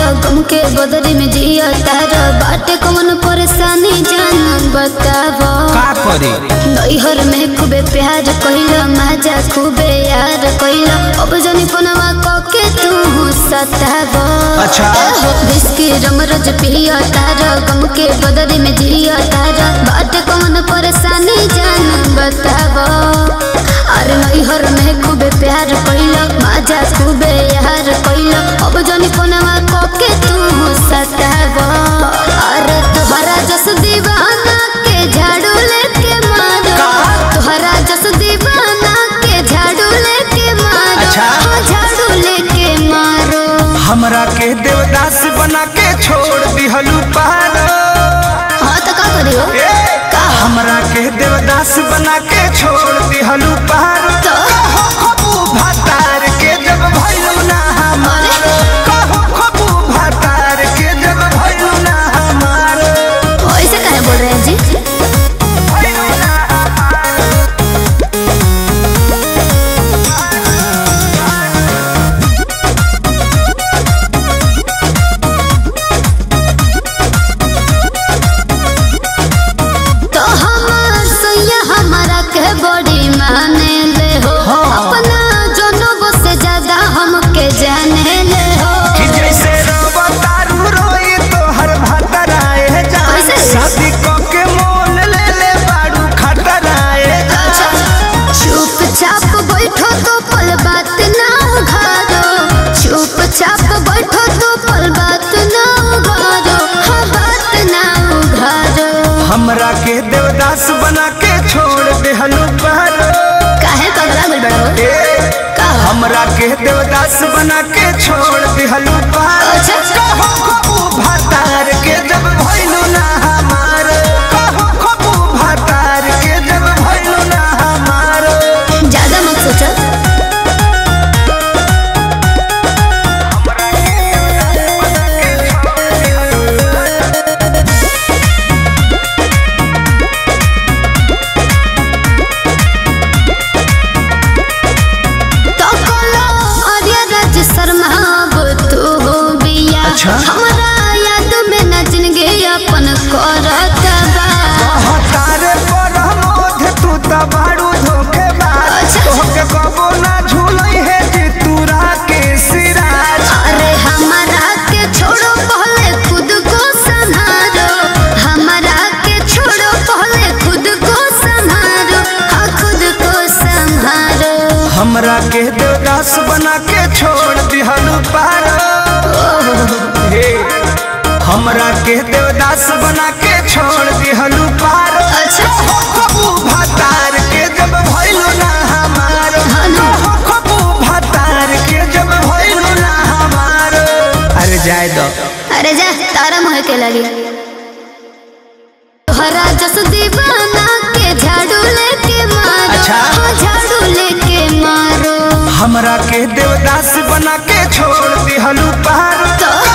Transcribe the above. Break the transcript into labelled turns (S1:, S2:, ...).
S1: गम के बदरी में जिया तारा बाटे कौन परेशानी जान बतावा
S2: का करे
S1: नैहर में खूबे प्यार कइला माजा खूबे यार कइला अब जनी पनवा कके तू सतावा
S2: अच्छा।
S1: विस्की रमरज पिया तारा गम के बदरी में जिया तारा बाटे कौन परेशानी जान बतावा अरे नैहर में खूबे प्यार कइला माजा खूबे यार कइला अब जनी पनवा कके तू सतावा अरे तोहरा जस दीवाना के झाड़ू लेके मारो तोहरा जस दीवाना के झाड़ू लेके मारो
S2: अच्छा।
S1: हाँ, झाड़ू लेके मारो
S2: हमरा के देवदास बना के छोड़ दिहलू पार
S1: हाँ तो का करियो
S2: हमरा के देवदास बना के छोड़ दिहलू पार
S1: तो
S2: खबू भातार के जब भइलू ना हमार कहू खबू भातार के जब भइलू ना हमार
S1: ऐसे काहे बोल रहे हैं जी
S2: भइलू ना हमार
S1: तो हमार सैया हमारा के बड़ी माने ले हो अपना जनों से ज्यादा हमके जाने ले हो
S2: कि जैसे रवा तारू रोई तो हर भातराए जान
S1: कैसे?
S2: शादी क के मोल ले ले बाड़ू खतराए जान
S1: चुपचाप बैठो तो पल बात ना उघारो चुपचाप बैठो तो पल बात ना उघारो हाँ बात ना उघारो
S2: हमरा के देवदास बना के छोड़ देहलू पार
S1: काहे पगला गइल बड़ा हो
S2: ए,
S1: का
S2: हमरा के देवदास बना के छोड़ दिहलू पार
S1: अच्छा।
S2: कहो खबू भातार के जब भइलू ना हमार कहो खबू भातार के जब भइलू ना हमार
S1: ज्यादा मत सोचो तो कोलो आर्या राज शर्मा वो तू हो बिया
S2: अच्छा।
S1: हमरा याद में न जिंदगी अपन करत बा
S2: तारे पर मोध तू त बाड़ू धोखे बाज
S1: अच्छा।
S2: तोहके कबो ना झूलई है जी तूरा के सिराज
S1: अरे हमारा के छोड़ो पहले खुद को संभालो हमारा के छोड़ो पहले खुद को संभालो हाँ खुद को संभालो
S2: हमरा के देवदास बना के छोड़ दिहलू पार हे हमरा के देवदास बना के छोड़ दिहलू पार
S1: अच्छा।
S2: कहो खबू भातार के जब भइलू ना हमार
S1: हाँ ना।
S2: कहो खबू भातार के जब भइलू ना हमार अरे जाए दो
S1: अरे जा तारा मोह के लगी तोहरा जस दीवाना के झाड़ू लेके मारो
S2: अच्छा।
S1: हाँ, झाड़ू लेके मारो
S2: हमरा के देवदास बना के छोड़ दिहलू पार
S1: तो